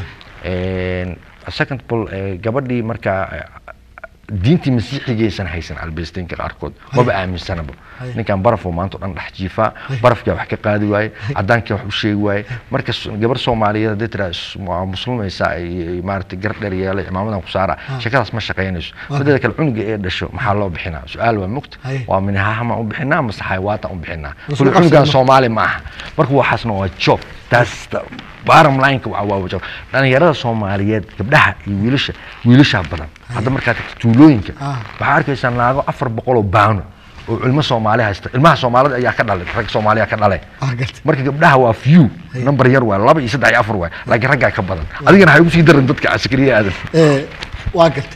Een, second ball eh, gabadhii markaa eh, diintii masiixigaysan haysan albeysteenka qaarkood maba aaminsanaba Haye. ninkan baraf oo maanta o dhan dhex jiifaa barafkaa wax ka qaadi waaye caddaankaa wax u sheegi waaye marka s- gabar soomaaliyeed haddii tiraa is- waa muslimaysaa ay maaragtay gar dheer yeelay cimaamadan ku saara sheekadaas ma shaqaynayso mideeda kale cunuga ee dhasho maxaa loo bixinaa su-aal waa mugta Haye. waa minahahama u bixinaa mase xayawaatan u bixinaa Isku kule qabsada cunugan ma- soomaali ma aha marka waxaasna waa job taas ta- bottom line-ka waa waa job dhalinyarada soomaaliyeed gabdhaha iyo wiilasha wiilashaa badan hadda markaad tagto tuulooyinka Ah. waxaa arkaysaa naago afar boqol oo baano oo ilmo soomaali haysta ilmaha soomaalida ayaa ka dhalay rag soomaaliya ka dhalay Waa gartay. marka gabdhaha waa few number yar waa laba iyo saddex iyo afar waay laakiin raggaa ka badan adigana waxay ugu sii daran dadka askariya aadan Ee, waa gartay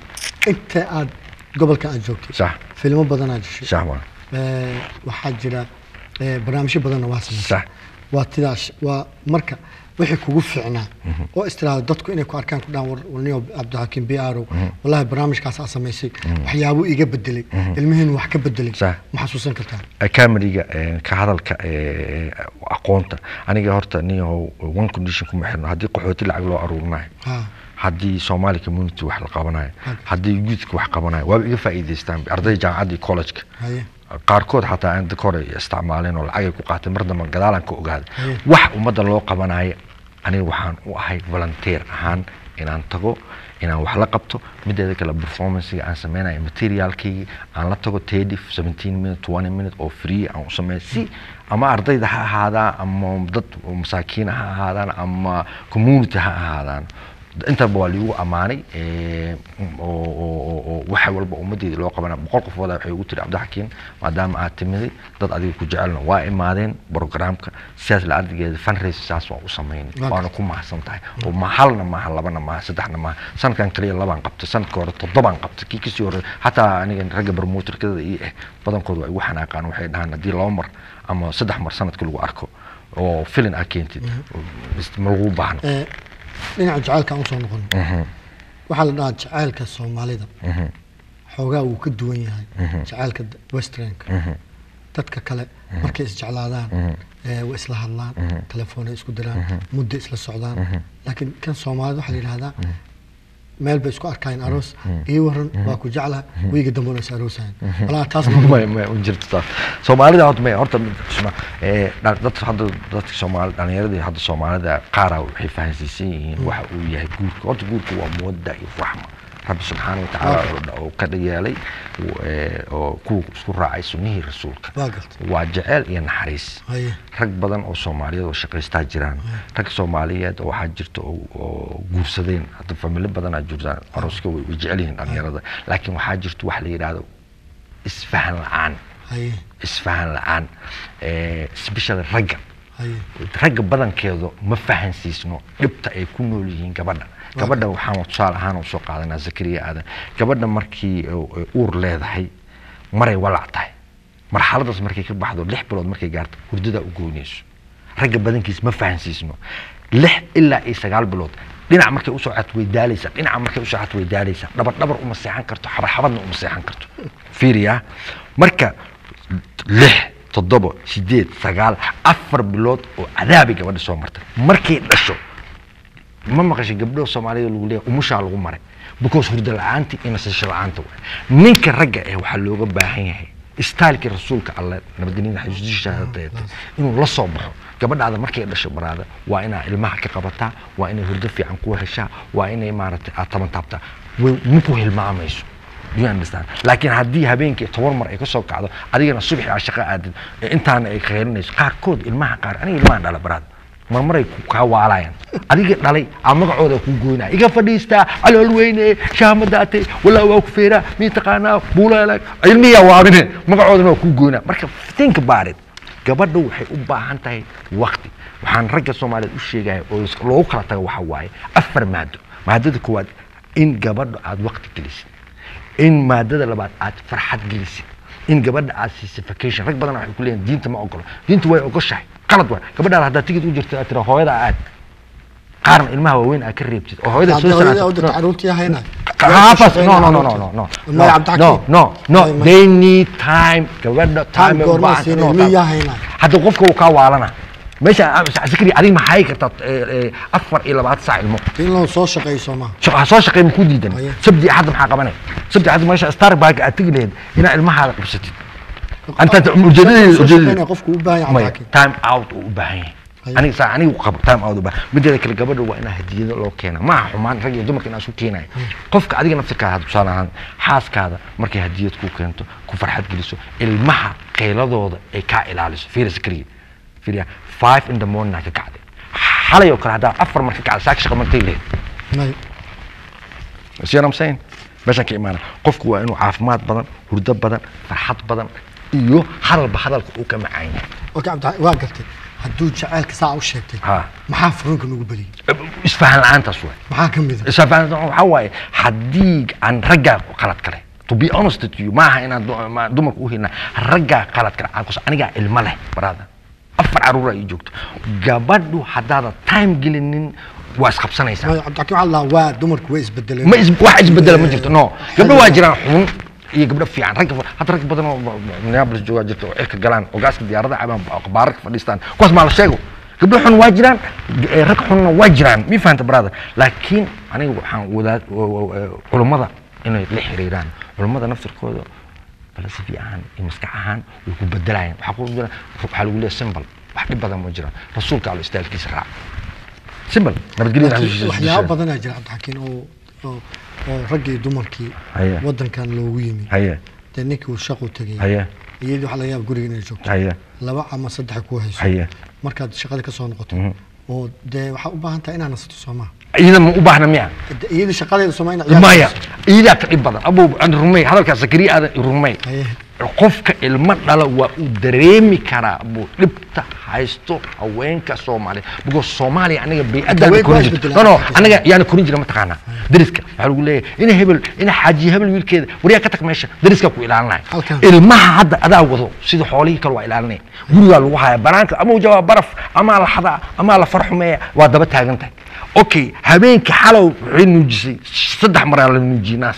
inta aad gobolka aad joogtay sax filmo badan aad jeshay sax waa Ee, waxaa jira ee, barnaamijyo badanna waa samaysay Sax. waa tidaas waa marka wixii kugu fiicnaa oo istiraado dadku inay ku arkaan ku dhahan war warniyo cabdixakiim b arow wallahi barnaamijkaas aad samaysay waxyaabuu iga bedelay ilmihiinu wax ka bedelay Sax. ma xasuusan kartaa cameriga ka hadalka ee, aqoonta aniga horta niyahow one condition kuma xirno haddii qaxooti lacag loo aruurinayo Ha. haddii somali community wax la qabanayo haddii youthka wax qabanayo waaba iga faa'iidaystaan arday jaamacadda iyo collegeka haye qaarkood xataa aan dadka hore isticmaaleen oo lacagay ku qaateen mar dambe gadaalaan ka ogaaday Haye. wax ummadda loo qabanayo aniga waxaan u ahay volunteer ahaan inaan tago inaan wax la qabto mideeda kale performancega aan sameynayo materialkaygi aan la tago tedi seventeen minute twenty minute oo free aan u sameeyo si ama ardayda ha ahaadaan ama dad masaakiina ha ahaadaan ama community ha ahaadaan intaba waa liigu ammaanay ee, oo oo- oo- oo waxa walba ummaddeeda loo qabana boqol qofooda waxay ugu tiri cabdixakiin maadaama aad timiday dad adiga ku jecelna waa imaadeen programka sidaas la ardigeeda fundraise saas waa u samaynay Waa waana ku mahadsan tahay oo ma halna maaha labana maaha saddexna maaha sanadkan kaliya labaan qabtay sanadka hore toddobaan qabtay kii kasii hore xataa aniga ragga barmuutarkada ii ah badankooda waa igu xanaaqaan waxay dhahaan haddii laba mar ama saddex mar sanadka lagu arko oo filin aad keentid ma lagu baahno Ee, dhinaca jacaylka aan usoo noqon waxaa la dhahaa jacaylka soomaalida xoogaa wuu ka duwan yahay jacaylka d- westernka dadka kale markay isjeclaadaan ee, way isla hadlaan telefoonay isku diraan muddo isla socdaan laakiin kan soomaalida waxaa la yidhahdaa meel bay isku arkaayeen aroos ii waran waa ku jeclaha wiiga dambe una is aroosayan walaa taas ma ma ma u jirto taas soomaalida horta may horta mid isma ee dha- dad hadda dadka soomaali dhalinyarada hadda soomaalida qaara waxay fahansiisan yihiin waxa uu yahay guurka horta guurka waa muwadda iyo raxma rabbi subxaana watacaala oo dha- oo ka yeelay uu, ee, oo kuwa isku raacay sunnihii rasuulka waa gartay waa jeceel iyo naxariis haye rag badan oo soomaaliyeed oo shaqaystaa jiraan rag soomaaliyeed oo waxaa jirta oo oo guursadeen hadda familo badanaa jirtaan arooska way way jecel yihiin dhalinyarada laakiin waxaa jirta wax la yidhaahdo isfahan la-aan haye isfahan la-aan eh, especially ragga haye ragga badankeedu ma fahansiisno dhibta ay ku nool yihiin gabadha gabadha waxaan tusaale ahaan u soo qaadanaa zakariya aadan gabadha markii ay- ay uur leedahay maray walac tahay marxaladaas markay ka baxdo lix bilood markay gaarto hurdadaa u goynayso ragga badankiis ma fahansiisno lix ilaa iyo sagaal bilood dhinac markay usoo cad way daalaysaa dhinaca markay usoo cad way daalaysaa dhabar dhabar uma seexan karto xabar xabadna uma seexan karto fiiriya marka lix toddoba sideed sagaal afar bilood oo cadaabay gabadha soo martay markay dhasho ma maqashay gabdho soomaalida lagu leeyahay umushaa lagu maray because hurda la-aanti iyo nasasho la-aanta waay ninka ragga eh waxaa looga baahan yahay staalkii rasuulka alle nabadgelyada xasuusishahadeete inuu la soo baxo gabadhaada markay dhasho baraada waa inaa ilmaha ka qabataa waa inay hurdo fiican ku heshaa waa inay maaragtay aad taban taabtaa way maku hilmaamayso Do you understand laakiin haddii habeenkii toban mar ay ka soo kacdo adigana subaxi aa shaqo aadid ee intaana ay kheyrinayso qaarkood ilmaha qaar aniga ilmahan dhala baraad marmaray ku- kaa waalayaan adiga dhalay aa magacooda ku goynaa iga fadhiistaa calool weyne shaamadaate walaa waa ku feeraa mii taqaanaa buulalag ilmihiyaa waabine magacoodana waa ku goynaa marka think about it gabadha waxay u baahan tahay wakti waxaan ragga soomaaliyeed u sheegaya oo is- loogu kala tago waxa waaye afar maado maadada koowaad in gabadha aad wakti gelisid in maadada labaad aad farxad gelisid in gabadha aad siisay vacation rag badan waxay ku leeyihin diinta ma ogolo diinta way ogoshahay qalad waay gabadhaada haddaad tigid u jirto aad tira hooyada aad qaarna ilmaha waaweyn aad ka reebtid oo hooyada soo Hadda hooyada sanaatid. u dirta caruurtii hayna Half-us- no, no, no, no, no, no. Maya No, Cabdixakiim. no, no, Maya, no. maya. They need time. Gabadha Time time ay u goormaa baahan- siinay, no, miyaa time. haynaa? Hadda qofka uu kaa waalana. Meesha sikri adiga ma hayi kartaa eh, eh, afar iyo labaatan saac ilmo. in loo soo shaqayso ma Shaqo- ha soo shaqeey ma ku diidan. Maya. Sabti axad maxaa qabanay? Sabti axad meesha Starbucks aad tegi lahayd inaa ilmahaada qabsatid. Anta ujeedadii soo ujeedadii. shaqaynaya qofku u baahan yahay Maya, Cabdixakiim. time out uu u baahan yahay Haya. aniga saa anigu qabo time out u baahan mideeda kale gabadha waa inaa hadiyado loo keena ma aha xumaan rag iyo dumarka inaa isu keenayo qofka adiga naftirkaada had tusaale ahaan xaaskaada markay hadiyad ku keento ku farxad geliso ilmaha qeyladooda ay kaa ilaaliso fiiris keliya fiiriya five in the morning aa ka kacday xalay oo kale haddaa afar mar ka kacday saaka shaqa martay lehed Maya. see what I'm saying meeshaan ka imaana qofku waa inuu caafimaad badan hurdo badan farxad badan iyo hadalba hadalka uu ka macaan yahay okay Cabdixakiim, waa gartay hadduu jacaylka saa u sheegtay Ha. maxaa furunka nagu badiyey isfahan la-aantaas waay maxaa ka mid a isfahan waxaa waaye haddii aan raggaa qalad kale to be honest with you maaha inaan du- ma- dumarka u helina raggaa qalad kale aan kus anigaa ilmo leh baraada afar caruura ii joogto gabadhu haddaadan time gelinin waa isqabsanaysaa Maya, Cabdixakiim waxaa la dhahaa waa dumarku way isbedeleen ma is wax isbedela ma jirto no gabdho waa jiraan xun iyo gabdho fiican rag hadda rag badan oo minneapolis joogaa jirta oo cirka galaan oo gaaska diyaarada cabaan baararka fadhiistaan kuwaas maa la sheego gabdho xun waa jiraan eh, rag xunna waa jiraan mi fahanta brother laakiin aniga waxaan wadaad culummada inay la xiriiraan culummada naftirkooda falsafi ahaan iyo maskax ahaan way ku bedelayaan waxaa ku jira waxaa lagu leeyahay symbol wax dhib badan ma jiraan rasuulka allo istaalkiisa raac symbol nabadgelyada Laakiin xasuusiisa waxyaabo badanaa jira Cabdixakiim oo oo oo raggii dumarkii Haya. wadankan loogu yimi haye dee ninkii uu shaqu tegay haye iyadii waxaa laga yaaba guriga inay joogto haye laba ama saddex ku hayso haye markaad shaqada ka soo noqoto oo dee waxaa u baahan tahay inaad nasato soo maha iyada ma u baahna miya De- iyadii shaqadeeda soo ina maya iyadaa ka dhib badan abu aan rumey hadalkaa zakariya aadan i rumey Haye. qofka ilmo dhala waa uu dareemi karaa buu dhibta haysto haweenka soomaaliya because soomaaliya aniga bay-adaan haweenku waa korin jirto no isbedelaan. no aniga yaana korin jira mataqaanaa dariska waxaa lagu leeyahay ina hebel ina xaajiye hebel wiilkeeda waryaa ka tag meesha dariskaa ku ilaalinaya Halkan. ilmaha hadda adaa wado sida xoolihii kale waa ilaalinaya gurigaa lagu haya banaanka ama jawaa baraf amaa la xadaa amaa la farxumeeya waa daba taagan tahay okay habeenkii xalow waxay nuujisay saddex maraa la nuujiyey naas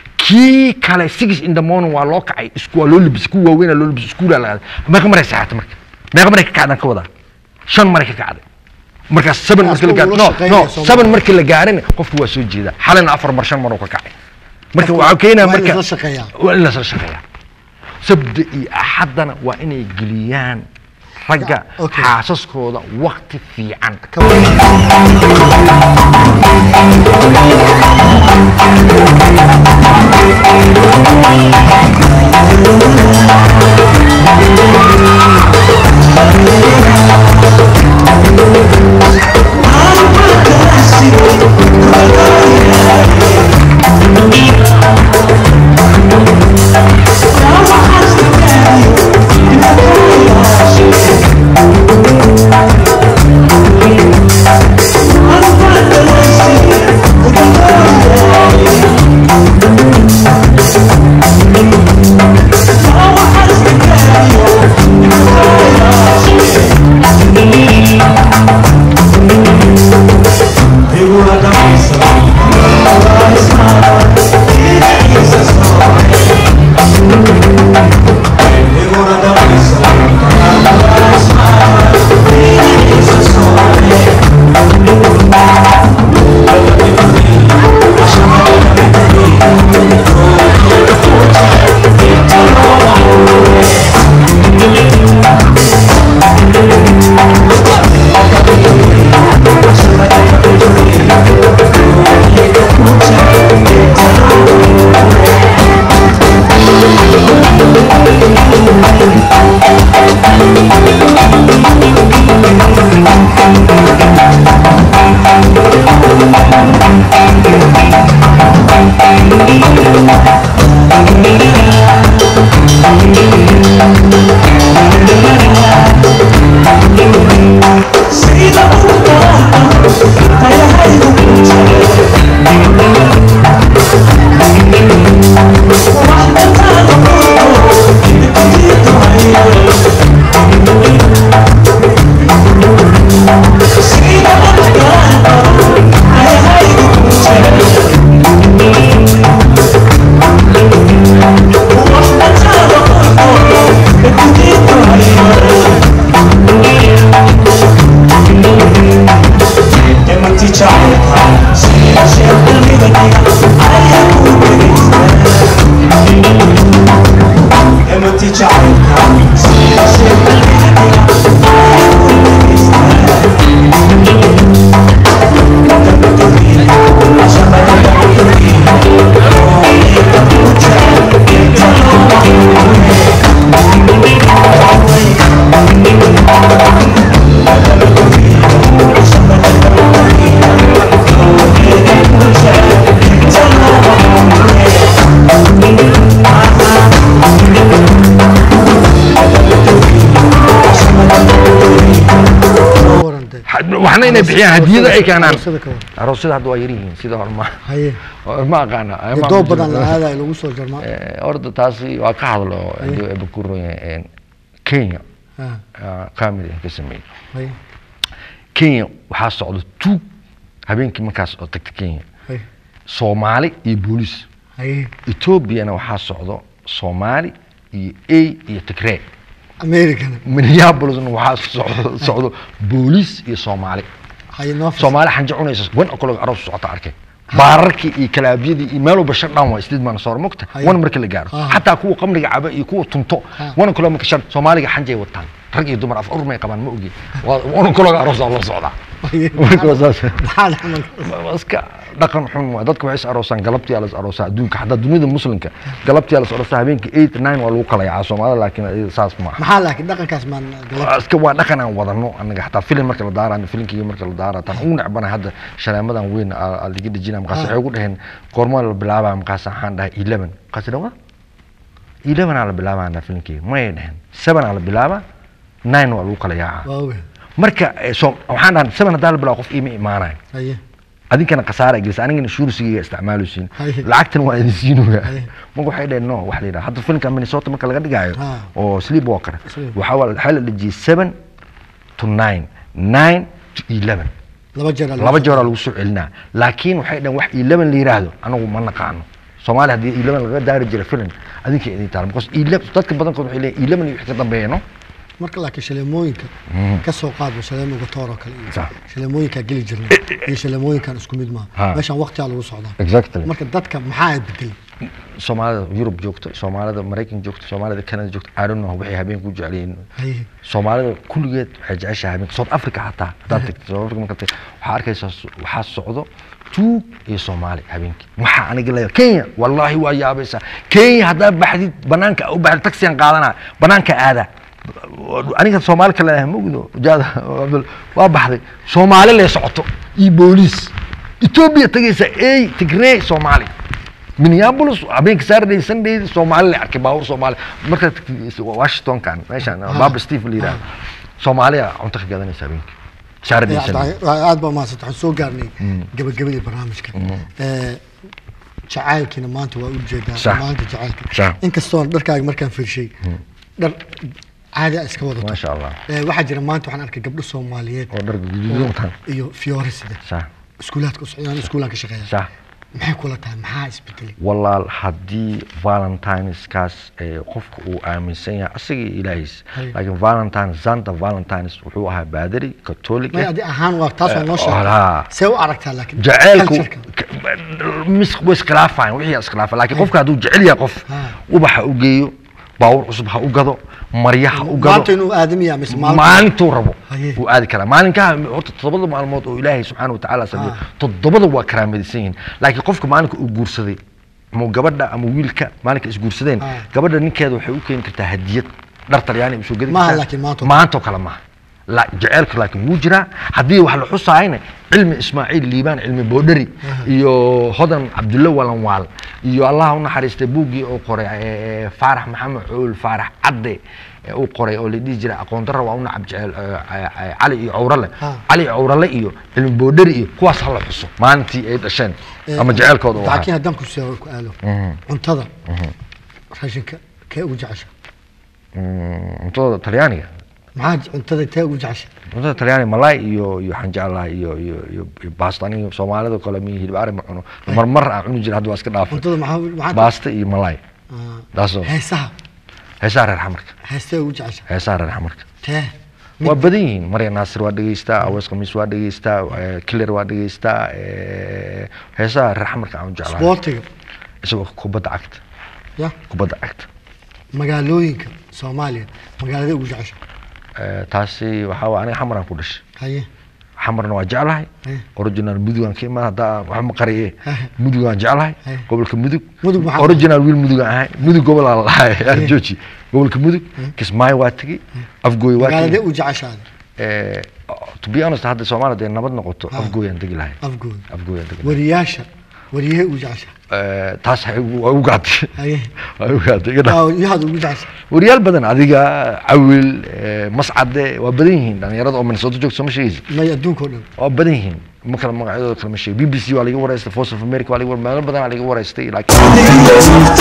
kii kale six in the morning waa loo kacay isku waa loo libis ku waaweyn loo libis iskuulaa la aaday meeqa maray saxaatay marka meeqa maray ka kacdaan ka wadaa shan maray ka kacday markaas seven markii la gaaro Asku no wuu la shaqeynaya no Soomaaliya. seven markii la gaarin qofku waa soo jeeda xalina afar mar shan mar uu ka kacay marka Qofku waxaa keenaya waa in marka la shaqeeyaa. waa in lasla shaqeeyaa sabda iyo axaddana waa inay geliyaan ragga Okay. xaasaskooda wakti fiican I'm warantay waxna inay bixiyaan hadiyada ay keenaan Aroosyada ka war. aroosyada hadda waa yaryihiin sida hore ma haye ma aqaana dee doob badan la aadayo lagu soo jarmaa Eh, horta taasi waa ka hadlo hadii ay bakuroyeen kenya Ah, kamil ka sameeyey haye kenya waxaa socda tuug habeenkii markaas oo tagta kenya haye soomaali iyo booliis haye etoobiyana waxaa socdo soomaali iyo a iyo tigree americana minneapolisna waxaa socdo socdo booliis iyo soomaali haye noo fas soomaali xanja cunaysa wan o'clock aroos socota arkay baararkii iyo kalaabyadii iyo meel walba shut down waa isdeed maana soor mogta Haye. wan marka la gaaro Ah. xataa kuwa qamriga caba iyo kuwa tunto Ah. wan o'clock marka shan soomaaliga xanjay wataan rag iyo dumar af urmay qabaan ma ogi Waa- wan o'clock aroos waa la socdaa Haye. marka waa saas maxaa dhaxmal Waa iska dhaqan xun waa dadka waxay is aroosaan galabtii aa la is aroosaa adduunka xataa dunida muslimka galabtii aa la is aroosaa habeenkii eight nine waa lagu kala yacaa soomaalida laakiin iyada saas ma aha maxaa laakiin dhaqankaas maan galab Waa iska waa dhaqan aan wadano anaga xataa filim marka la daara filimkii marka la daara tan ugu necbana hadda shaleemadan weyn aa aa laga dejina markaas Ah. waxay ugu dhaheen goormaa la bilaabaa markaas waxaan dhahay eleven markaas dhawa eleven aa la bilaabaa filimkii mayay dhaheen seven aa la bilaabaa nine waa lagu kala yaacaa waa ogahay marka eh, so waxaan dhahay seven haddaa la bilaabo qof iima imaanayo haye adinkana khasaara gelisa anigana shuursigiga isticmaalusiin Haye. lacagtan waa idin siinuga Haye. marka waxay dhaheen no wax la yidhaha hadda filimka minnesota marka laga dhigaayo Ha. oo sleepwalker Sleep. waxaa waa- waxaa la dhejiyey seven to nine nine to eleven laba jeer laba jeeraa lagu soo celinaa laakiin waxay dhaheen wax eleven la yidhaahdo anagu ma naqaano soomaaliya haddii eleven laga daari jira filim adinka idin taala because eleven dadka badankood waxay leeyihin eleven iyo wixii ka dambeeya no marka laakiin shaleemooyinka ka soo qaadba shaleemooyinka toor oo kale iyo Sax. shaleemooyinkaa geli jirnay iyo shaleemooyinkan isku mid maaha Ha. meeshaan waqtigaa lagu socdaa exactly marka dadka maxaa bedelay soomaalida yurub joogto soomaalida maraykan joogto soomaalida canada joogto i don't know waxay habeen ku jecel yihiin haye soomaalida kulligeed waxay jeceshahay habeenka south africa xataa haddaad tagto south africa marka tagto waxaa arkaysaa s- waxaa socdo tuug iyo soomaali habeenkii maxaa aniga leeyahay kenya wallaahi waa yaabaysaa kenya haddaa baxdid banaanka u baxdid taxiyan qaadanaa banaanka aada aniga soomaali kale ah mogdo jaada Abdul, waa baxday soomaali lee socoto iyo booliis etoobiya tagaysa ey tigree soomaali minneapolis habeenka saturday sunday soomaali la arkay baawur soomaali markaad tagtid washingtonkan meeshaan baaba steve la yidhaha soomaaliya cunto ka gadanaysa habeenkii saturday Eh, sunday Cabdi- aad baa mahadsanta waxaan soo gaarnay gabagabadii barnaamijka Eh, jacaylkiina maanta waa u jeedaa Sax. maanta jacaylka Sax. inkastoon dharkaaga markaan fiirshay dhar caadi a iska wadato maasha allah Eh, waxaa jira maanta waxaan arkay gabdho soomaaliyeed oo dharka guduudan wataan iyo fiyoore sida sax iskuulaadka u socdaan iskuulaan ka shaqeeya sax maxay kula tahay maxaa isbedelay walaal haddii valentineskaas ee qofka uu aaminsan yahay asaga iyo ilaahiis Hay. laakiin valentine santa valentines wuxuu ahaa baadari catholic may adi ahaan waa taas waa noo Eh, sheegtay haa. see u aragtaa laakiin jaceylku culture-ka? mis way iskhilaafayan wixii iskhilaafa laakiin qofka hadduu jecel yahay qof Ha. ubax ha u geeyo baawur cusub ha u gado marya ha u maanta gado inuu aadamiya mise maalin maalintuu rabo Haye. wuu aadi karaa maalinkaha horta toddobada maalmood oo ilaahay subxaana watacaala sameeyo Ah. toddobada waa karaamadisan yihiin laakiin qofka maalinka uu guursaday ama gabadha ama wiilka maalinka isguursadeen Ah. gabadha ninkeeda waxay u keeni kartaa hadiyad dhar talyaani usoo gedi Maaha kartaa. laakiin maanta oo maantoo kale maaha la jaceylku laakiin wuu jiraa haddii wax la xusaayna cilmi ismaaciil liibaan cilmi boodhari iyo hodan cabdulle walanwaal iyo allah u naxariistay buuggii uu qoray ee, faarax maxamed cuul faarax cadde ee uu qoray oo la dhihi jiray aqoon darra waa u nacab jecel ee, ee, ee, cali iyo cawrale Ha. cali cawrale iyo cilmi boodhari iyo kuwaas hala xuso maalintii ay dhasheen Eh, ama jaceylkooda uu laakiin ahaa haddaan ku soo ku aalo cuntada raashinka kee ugu jecesha Mm, cuntada talyaaniga maxaa cuntada tee ugu jecesha cuntada talyaani malay iyo iyo waxaan jeclahay iyo iyo iyo iyo baasta aniga soomaalida kale mi hilib ari ma cuno marmar aan cuni jira hadda waa iska dhaafay cuntada maxaa maxaa baasta iyo malay Ah, taasoo heesaha heesaha reer xamarka heestee ugu jecesha heesaha reer xamarka tee waa badan yihiin marya naasir waa dhegeystaa awees khamiis waa dhegeystaa eh, killer waa dhegeystaa eh, heesaha reer xamarka aan u jeclahay isboortiga isagoo kubadda cagta ya kubadda cagta magaalooyinka soomaaliya magaalada ugu jecesha Eh, taasi waxaa waa aniga xamaraan ku dhashay haye xamarna waa jeclahay Eh. original mudugaan ka imaan haddaa wax ma qariye Eh. mudugaan jeclahay Eh. gobolka mudug Mudug maxaa- original wiil mudugaan ahay mudug gobolaa la dhahay jooji gobolka mudug kismaayo waa tegey afgooy waa magaalada tegey ugu jeceshaada Eh, to be honest hadda soomaaliya dee nabad noqoto afgooyaan degi lahay afgooda afgooyaan degi lahay wariyaasha wariyahee ugu jecesha Eh, taas waxay igu- waa igu gaatay haye waa igu gaatay iga dhaaf yahaad ugu jecesha wariyaal badan adiga cawil eh, mascade waa badan yihiin dhalinyarada oo minnesota joogta soo ma sheegaysa may adduunka oo dhan waa badan yihiin ma kala magacyadooda kala ma sheego b b c waa laga waraystay voice of america waa laga war- meelo badan aa laga waraystay laakiin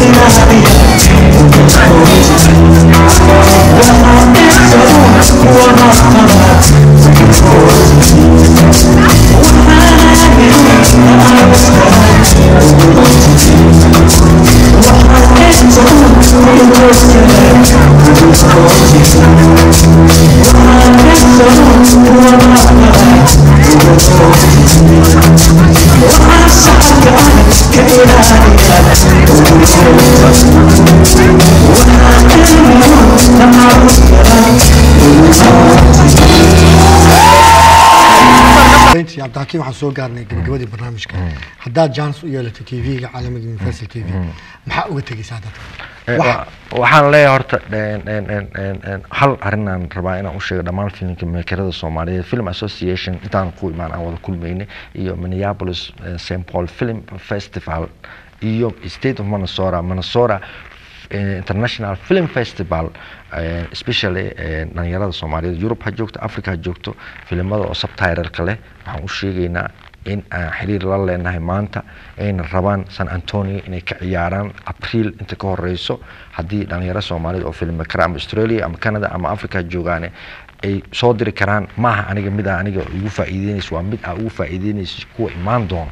intii cabdixakiim waxaan soo gaarnay gabagabadii barnaamijka haddaad jaanis u yeelatay tv-ga caalamiga universal t v maxaa uga tegeysaa dadka Eh, Waxa- wa- waxaan leeyahay horta en- en- en- en- en- hal arrinaan rabaa inaan u sheego dhammaan filimka mekerada soomaaliyeed film association intaan ku imaan aan wada kulmaynay iyo minneapolis eh, st paul film festival iyo state of minnesota minnesota eh, international film festival eh, especially eh, dhalinyarada soomaaliyeed europe ha joogto africa ha joogto filimada oo subtitleka leh waxaan u sheegaynaa in aan xiriir la leenahay maanta ayna rabaan san antonio inay ka ciyaaraan abriil inta ka horeyso haddii dhalinyaro soomaalida oo filmi kara ama australia ama canada ama africa joogaane ay soo diri karaan maaha aniga mid a aniga igu faa'iideynayso waa mid aa ugu faa'iideynayso kuwa imaan doono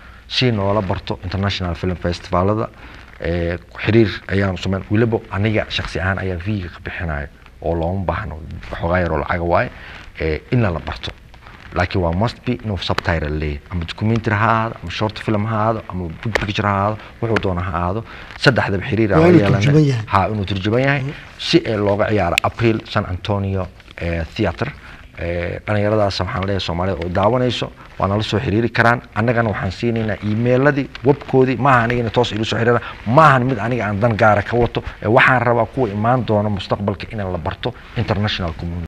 si noola barto international film festivalada ee xiriir ayaan sameyn weliba aniga shaksi ahaan ayaa viga ka bixinayo oo looma baahno waxoogaa yaroo lacaga waaye ee in lala barto laakiin waa must be inuu subtitle leeyahay ama documentary ha ahaado ama short film ha ahaado ama good picture ha ahaado wuxuu doona ha ahaado saddexdaba xiriir aan Waa la inuu yeelanay. turjuban yahay. ha inuu turjuban yahay si ee looga ciyaaro april san antonio eh, theatre Eh, dhalinyaradaas waxaan leeyahay soomaalida oo daawanayso waa nala soo xiriiri karaan annagana waxaan siinaynaa emailadii webkoodii maaha aniga inay toos ilu soo xiriiraan maahan mid aniga aan dan gaara ka wato ee waxaan rabaa kuwa imaan doona mustaqbalka in la barto international community